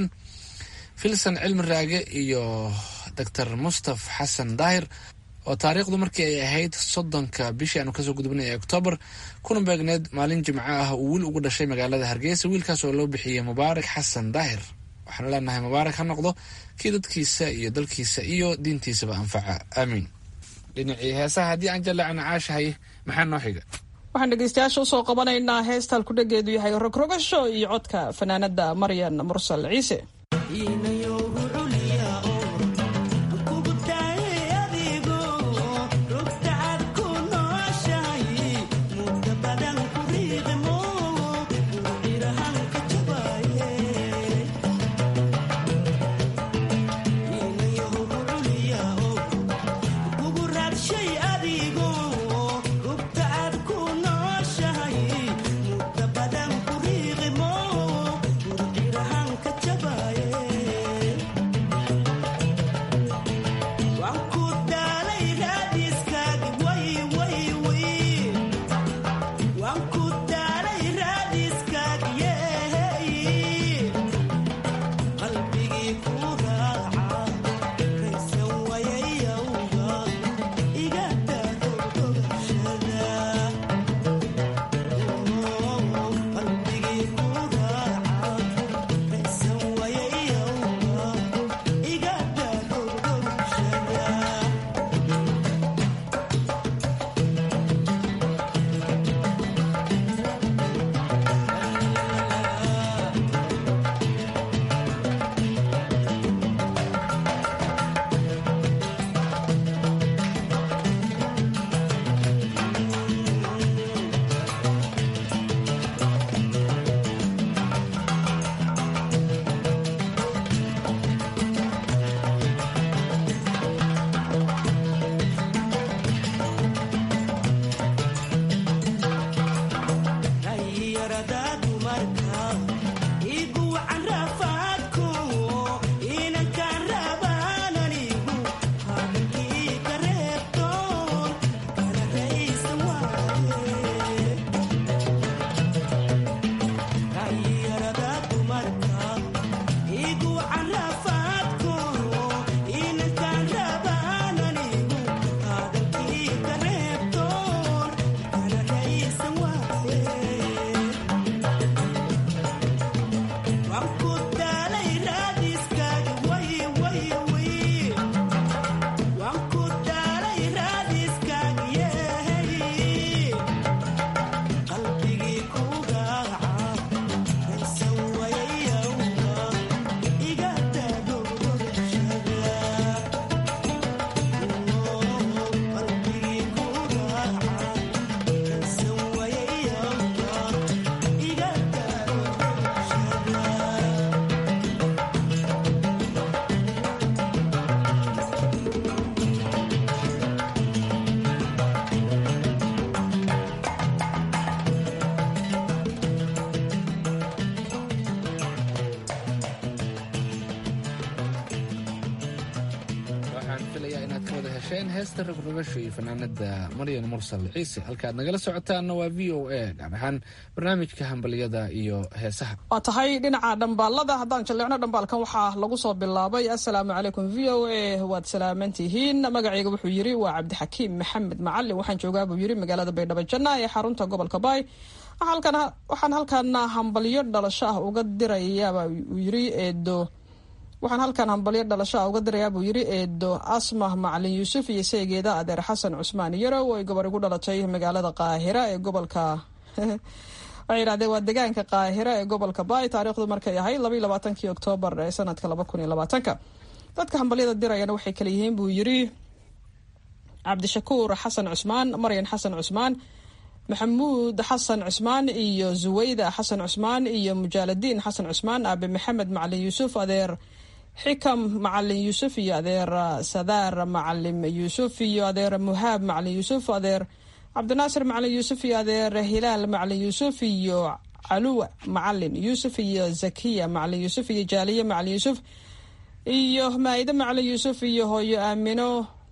filson cilmi raage iyo doctor mustaf xasan daahir oo taariikhdu markii ay ahayd soddonka bishii aanu kasoo gudubnay ee oktoobar kuna beegneed maalin jimco ah uu wiil ugu dhashay magaalada hargeysa wiilkaas oo loo bixiyey mubaarak xasan daahir waxaanu leenahay mubaarak ha noqdo kii dadkiisa iyo dalkiisa iyo diintiisaba anfaca aamiin dhinacii heesaha haddii aan jallacna caashahay maxaa noo xiga waxaan dhegeystayaasha usoo qabanaynaa heestal ku dhageedu yahay rogrogasho iyo codka fanaanada maryan mursal ciise Badan kuriqimo, kurqirahan ka jabaye. maqasheen heesta rogrogosho iyo fanaanada maryan mursal ciise halkaad nagala socotaanna waa v o a gaar ahaan barnaamijka hambaliyada iyo heesaha waa tahay dhinaca dhambaalada haddaan jalleecno dhambaalkan waxaa lagu soo bilaabay assalaamu calaykum v o a waad salaamantihiin magacayga wuxuu yiri waa cabdixakiim maxamed macalin waxaan joogaa buu yiri magaalada baydhabo janna ee xarunta gobolka baay waxaan halkaana hambalyo dhalasho ah uga dirayaaba uu yiri eedo waxaan halkan hambalyo dhalasho ah uga dirayaa buu yiri eedo asmah macalin yuusuf iyo seegeeda adeer xasan cusmaan yarow ay gabar igu dhalatay magaalada qaahira ee gobolka waxay yidhahdeen waa degaanka qaahira ee gobolka baay taariikhdu markay ahayd labaiy labaatankii oktoobar ee sanadka laba kun iyo labaatanka dadka hambalyada dirayana waxay kala yihiin buu yiri cabdishakuur xasan cusmaan maryan xasan cusmaan maxamuud xasan cusmaan iyo zuwayda xasan cusmaan iyo mujaaladiin xasan cusmaan aabe maxamed macalin yuusuf adeer xikam macalin yuusuf iyo adeer sadaar macalin yuusuf iyo adeer muhaab macalin yuusuf adeer cabdinaasir macalin yuusuf iyo adeer hilaal macalin yuusuf iyo caluwa macalin yuusuf iyo zakiya macalin yuusuf iyo jaaliye macalin yuusuf iyo maa-ide macalin yuusuf iyo hooyo aamino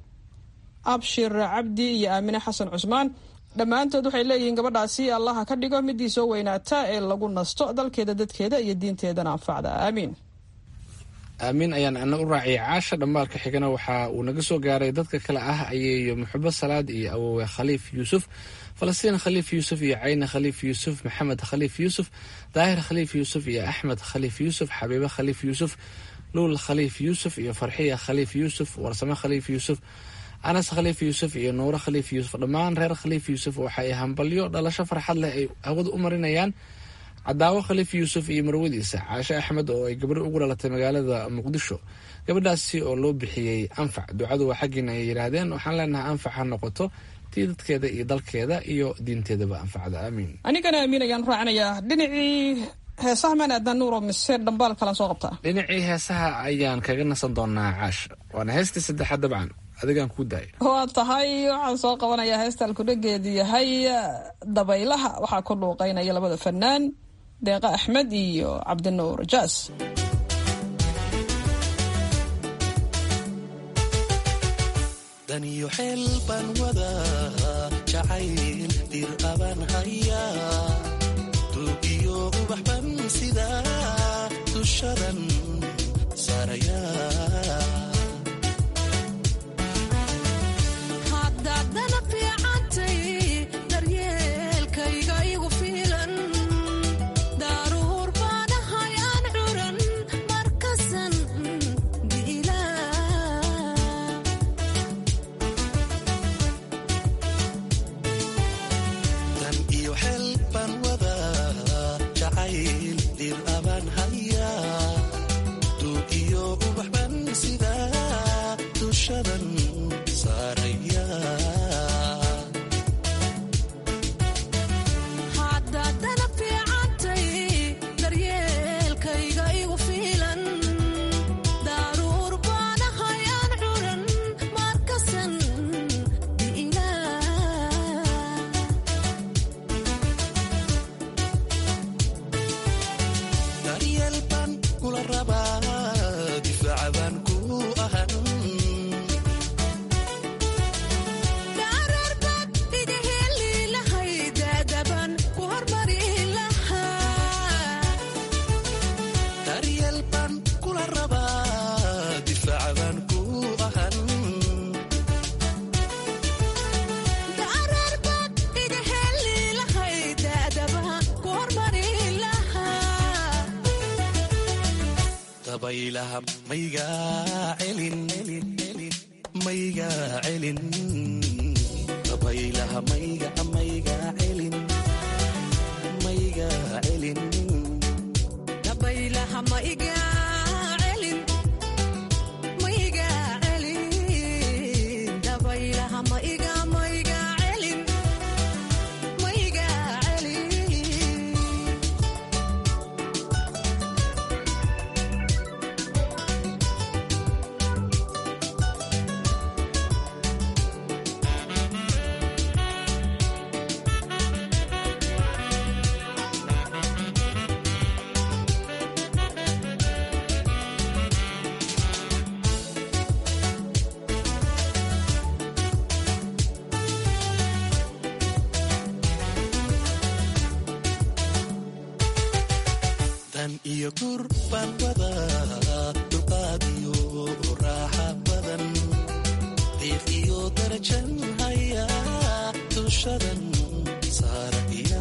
abshir cabdi iyo aamine xasan cusmaan dhammaantood waxay leeyihiin gabadhaasi allaha ka dhigo midii soo weynaata ee lagu nasto dalkeeda dadkeeda iyo diinteedana anfacda aamiin aamiin ayaan ana u raaciyay caasha dhambaalka xigana waxa uu naga soo gaaray dadka kale ah ayeeyo muxubo salaad iyo awowe khaliif yuusuf falastiin khaliif yuusuf iyo cayne khaliif yuusuf maxamed khaliif yuusuf daahir khaliif yuusuf iyo axmed khaliif yuusuf xabiibe khaliif yuusuf luul khaliif yuusuf iyo farxiya khaliif yuusuf warsame khaliif yuusuf anas khaliif yuusuf iyo nuuro khaliif yuusuf dhammaan reer khaliif yuusuf waxaay hambalyo dhalasho farxad leh ay hawada u marinayaan cadaawo khaliif yuusuf iyo marwadiisa caashe axmed oo ay gabadho ugu dhalatay magaalada muqdisho gabadhaasi oo loo bixiyey anfac ducadu waa xaggiina ay yidhaahdeen waxaan leenahay anfac ha noqoto tii dadkeeda iyo dalkeeda iyo diinteedaba anfacda aamiin anigana aamiin ayaan raacinayaa dhinacii heesaha maan aadnaa nuuro mise dhambaal kalaan soo qabtaa dhinacii heesaha ayaan kaga nasan doonaa caasha waana heestii saddexaad dabcan adigaan kuu daaya waa tahay waxaan soo qabanayaa heesta alkudhageedu yahay dabaylaha waxaa ku dhuuqeynaya labada fanaan deeqa axmed iyo cabdinuur jaas daniyo xeel baan wadaa jacayl dir abaan hayaa tuugiyo ubax ban sidaa dushadan saarayaa dan iyo gur baan wadaa dulqaad iyo raaxa badan qiiq iyo darajan haya dushadan saaraya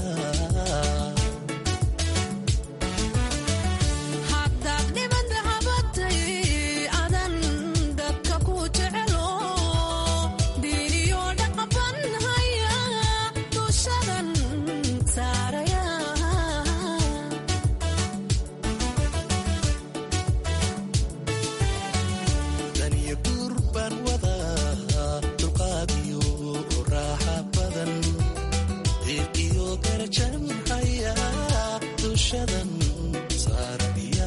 daniyo guur baan wadaa dulqaad iyo raaxa badan qiiq iyo darajan haya dushadan saaraya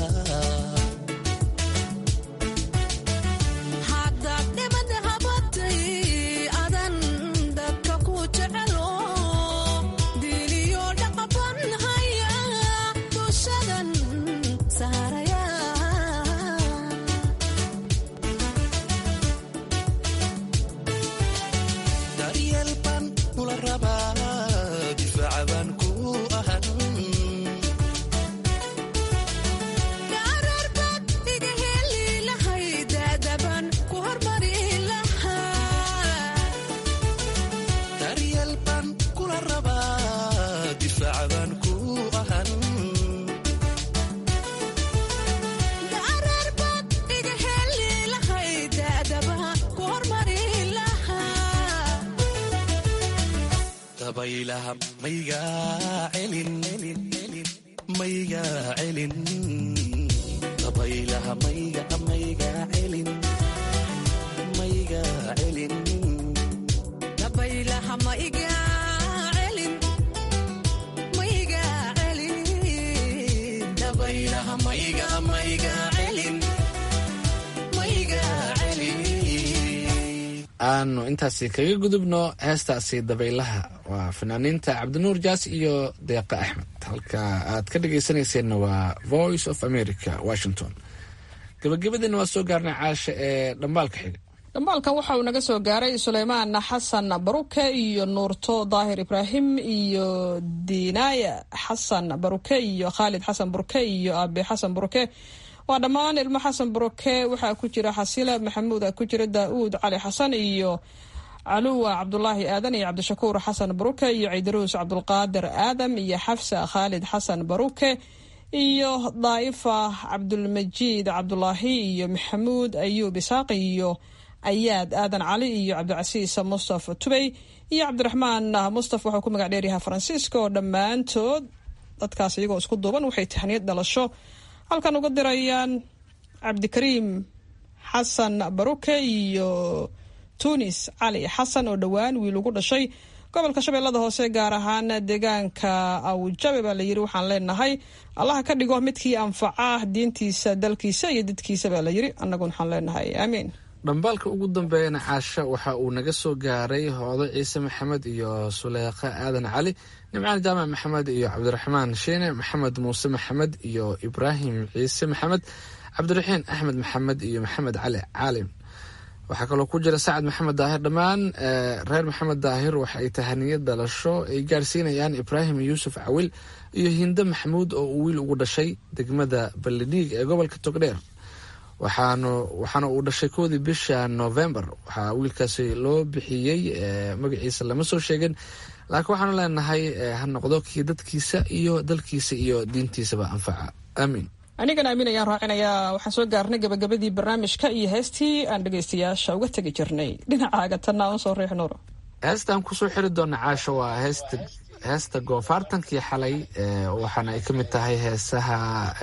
daryeel baan kula rabaa difaaca baan ku ahan daryeel baan kula rabaa difaaca baan ku ahan dabaylaha maygaa celin maygaa celin dabaylaha mayga maygaa celin maygaa celin dabaylaha mayga maygaa celin maygaa celin aanu intaasi kaga gudubno heestaasi dabaylaha waa fanaaniinta cabdinuur jaas iyo deeqa axmed halka aad ka dhagaysanayseena waa voice of america washington gabagabadiina waa soo gaarnay caasha ee dhambaalka xiga dhambaalkan waxa uu naga soo gaaray suleymaan xasan baruke iyo nuurto daahir ibraahim iyo diinaaya xasan baruke iyo khaalid xasan buruke iyo aabe xasan buruke waa dhammaan ilmo xasan buruke waxaa ku jira xasila maxamuud ku jira daauud cali xasan iyo caluwa cabdulaahi aadan iyo cabdishakuur xasan baruke iyo ciidaruus cabdulqaadir aadam iyo xafsa khaalid xasan baruke iyo daa'ifa cabdulmajiid cabdulaahi iyo maxamuud ayuub isaaq iyo ayaad aadan cali iyo cabdicasiis mustafa tubey iyo cabdiraxmaan mustafa waxuu ku magac dheeryahay faransiiska oo dhammaantood dadkaas iyagoo isku duuban waxay tahniyad dhalasho halkan uga dirayaan cabdikariim xasan baruke iyo tunis cali xasan oo dhowaan wiil ugu dhashay gobolka shabeellada hoose gaar ahaan deegaanka awjabe baa layiri waxaan leenahay allaha ka dhigo midkii anfaca diintiisa dalkiisa iyo dadkiisa baa layiri annaguna waxaan leenahay aamiin dhambaalka ugu dambeeyana caasha waxa uu naga soo gaaray hoodo ciise maxamed iyo suleekha aadan cali nimcaan jaamac maxamed iyo cabdiraxmaan shiine maxamed muuse maxamed iyo ibraahim ciise maxamed cabdiraxiin axmed maxamed iyo maxamed cali caalim waxaa kaloo ku jira sacad maxamed daahir dhammaan reer maxamed daahir waxa ay tahaniyad dhalasho ay gaarsiinayaan ibraahim yuusuf cawil iyo hinde maxamuud oo uu wiil ugu dhashay degmada ballidhiig ee gobolka togdheer waxaanu waxaana uu dhashay koodii bisha november waxaa wiilkaasi loo bixiyey magaciisa lama soo sheegin laakiin waxaanu leenahay ha noqdo kii dadkiisa iyo dalkiisa iyo diintiisaba anfaca aamiin anigana amiin ayaan raacinayaa waxaan soo gaarnay gabagabadii barnaamijka iyo heestii aan dhegaystayaasha uga tegi jirnay dhinacaaga tanna aan soo riix nuur heestaan kusoo xiri doona caasho waa heesta heesta goofaartankii xalay waxaana ay ka mid tahay heesaha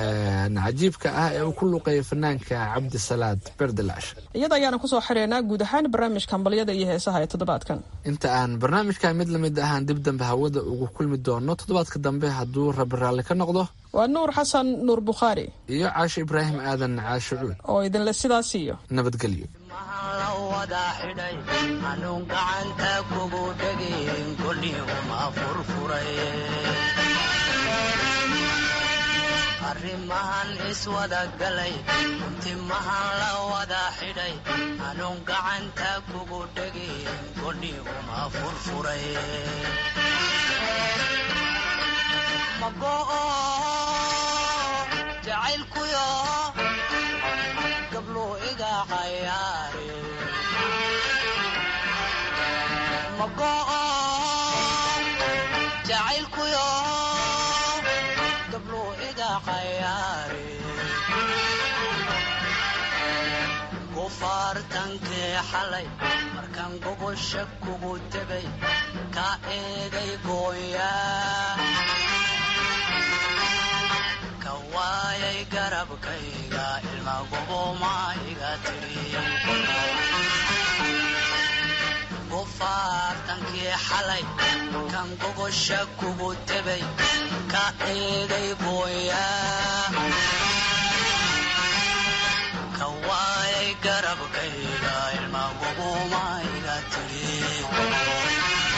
cajiibka ah ee uu ku luuqeeya fanaanka cabdisalaad berdelash iyada ayaana kusoo xireynaa guud ahaan barnaamijka hambalyada iyo heesaha ee toddobaadkan inta aan barnaamijka mid lamid ahaan dib dambe hawada ugu kulmi doono toddobaadka dambe hadduu rabi raalli ka noqdo waa nuur xasan nuur bukhaari iyo caasho ibraahim aadan caasho cuud oo idinle sidaas iyo nabadgelyo anuun gacanta kugu dhegin kolihuma furfuray arrimahan iswada galay timahan la wada xidhay anuun gacanta kugu dhegin kolihuma furfuray mago'o jacaylkuyo gabluu iga cayaare mago'o jacaylkuyo gabluu iga cayaare gufaartankii xalay markaan gogosha kugu tegay ka eegay gooyaa ka waayay garabkayga ilma goboma iga tiri gufaartankii xalay kan gogosha kugu tegay ka eegay gooyaa ka waayay garabkayga ilma goboma iga tiri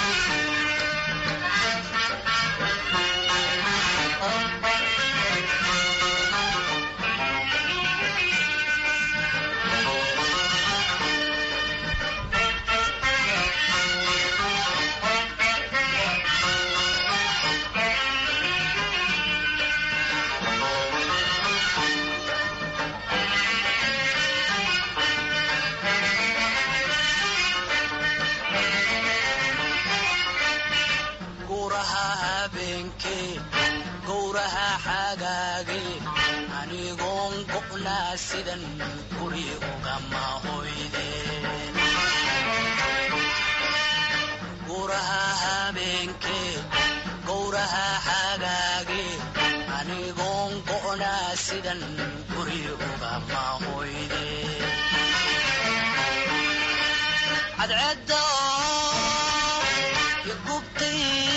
guraha habeenkee gowraha xagaagee anigoon go'naa sidan guri ugama hoydeen guraha habeenkee gowraha xagaagee anigoon go'naa sidan guri ugama hoydeen cadceedda igubtay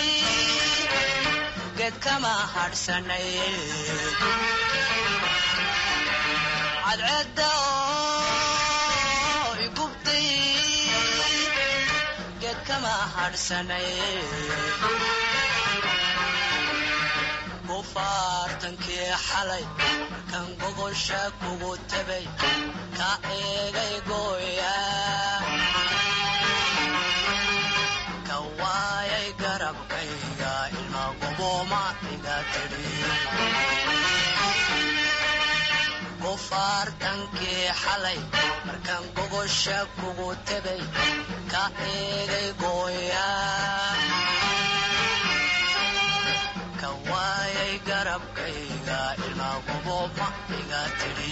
geed kama hadhsanay cadceedda igubtay geed kama hadhsanay gufaartankii xalay markaan gogosha kugu tegay ka eegay gooyaa ka waayay garabkayga ilma goboma iga tiri gufaartankii xalay markaan gogosha kugu tegay ka eegay gooyaa ka waayay garabkayga ilma goboma iga tiri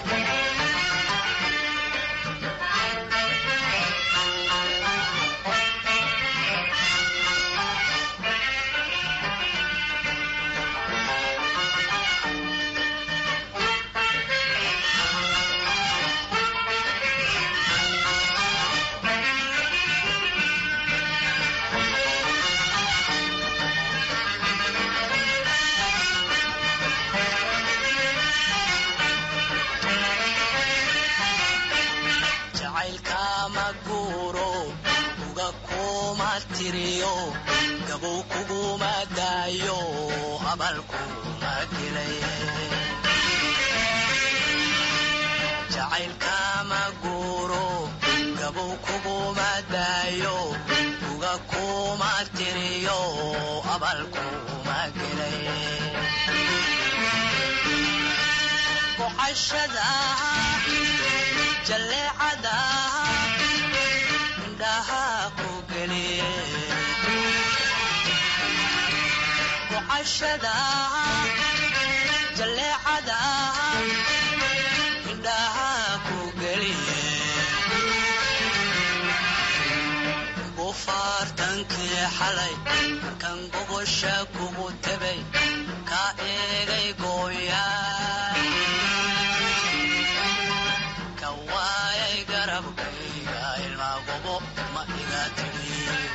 jacaylkama guuro uga kuma tiriyo gabow kuguma daayo abal kuma gelay jacaylkama guuro gabow kuguma daayo uga kuma tiriyo abal kuma gelay boqashada jalleecada indhaha ku geliye boqashada jalleecada indhaha ku geliye gufaartankii xalay markaan gogosha kugu tegay ka eegay gooyaa ka waayay garabkayga ilma gobo ma iga tiri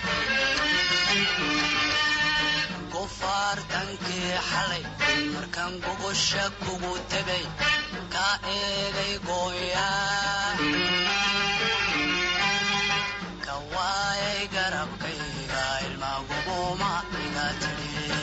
gufaartankii xalay markaan gogosha kugu tegay ka eegay gooyaa ka waayay garabkayga ilma gobo ma iga tiri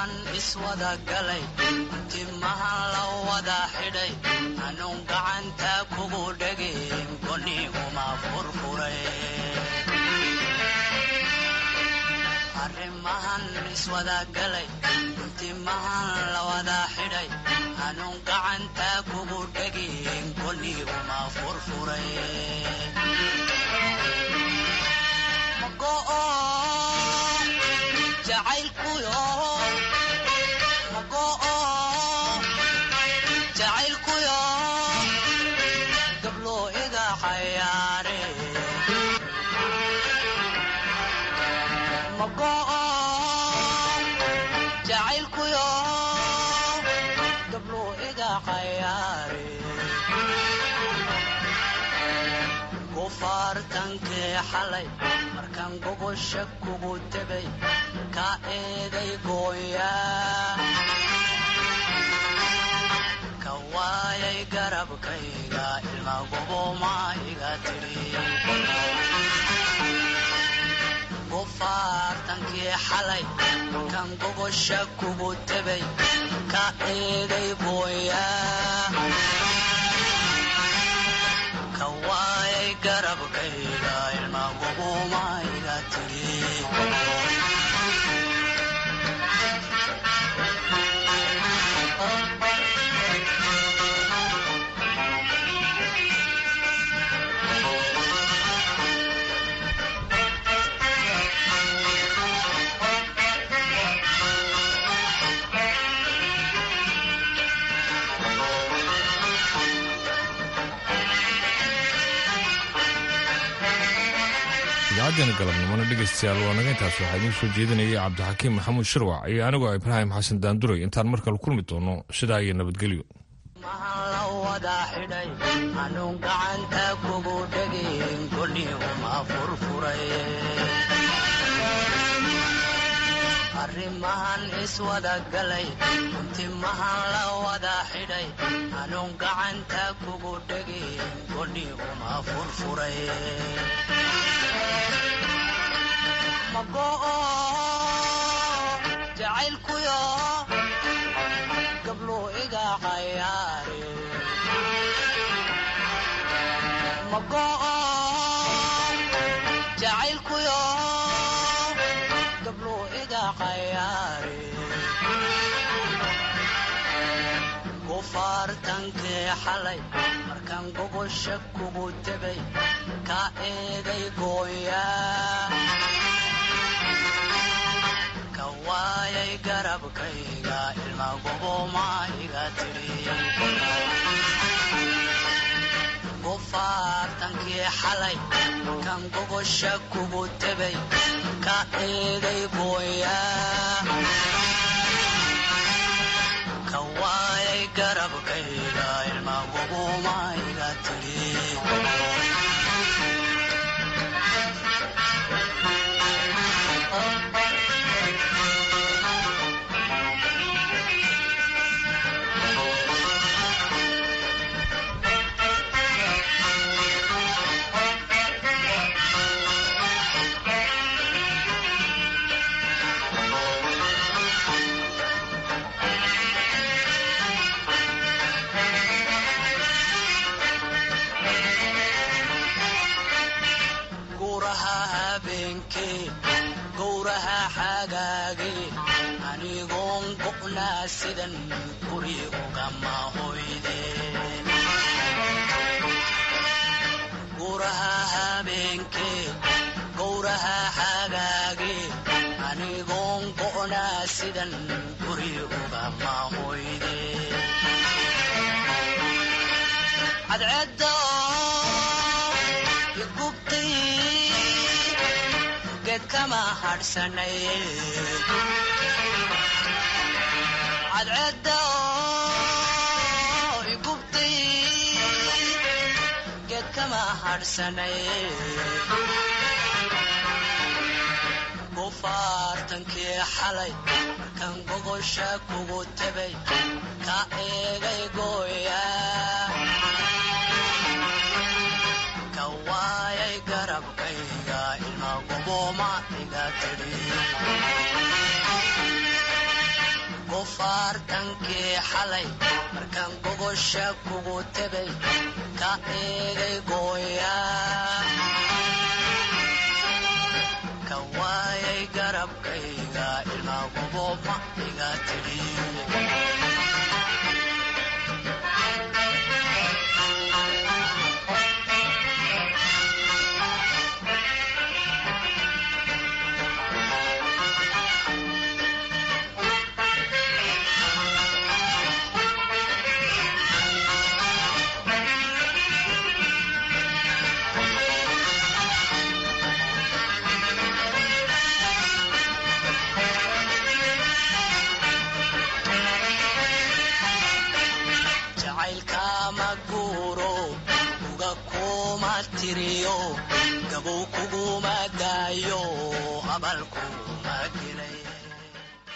arrimahan iswada galay timahan la wada xidhay anuun gacanta kugu dhegeen goni uma furfuray arrimahan iswada galay timahan la wada xidhay anuun gacanta kugu dhegeen goni uma furfuray mago'o jacaylkuyo mago'o jacaylkuyo gablo iga cayaare mago'o jacaylkuyo gablo iga cayaare gufaartankee xalay markaan gogosha kugu tegay ka eeday gooya ka waayay garabkayga ilma goboma iga tidhi gufaartankii xalay markaan gogosha kugu tegay ka eeday gooya ka waayay garabkayga ilma goboma iga tidhi idaacaddeena galabnimona dhegaystayaal waa naga intaas waxaa idiin soo jeedinayay cabdixakiim maxamuud shirwac iyo anigoo ibraahim xasan daanduray intaan mar kale kulmi doono sidaa iyo nabadgelyo la wada xidhay anuun gacanta kugu dhegeen goni uma furfuray arrimahan iswada galay timahan la wada xidhay anuun gacanta kugu dhegeen goni uma furfuray mago'o jacaylkuyo gablo iga cayaare mago'o jacaylkuyo gablo iga cayaare gufaartankee xalay markaan gogosha kugu tegay ka eeday gooya ka waayay garabkayga ilma goboma iga tidhi gufaartankii xalay kan gogosha kugu tegay ka eeday gooya ka waayay garabkayga ilma goboma iga tidhi guraha habeenkee gowraha xagaagee anigoon go'naa sidan guri ugama hoydeen guraha habeenkee gowraha xagaagee anigoon go'naa sidan guri ugama hoydeen cadceedda igubtay geed kama hadhsanay cadceedda igubtay geed kama hadhsanay gufaartankii xalay markaan gogosha kugu tegay ka eegay gooya ka waayay garabkayga ilma goboma iga tidhi baartankii xalay markaan gogosha kugu tegay ka eegay gooya ka waayay garabkayga ilaagubo ma iga tidhi jacaylkama guuro uga kuma tiriyo gabow kuguma daayo abalku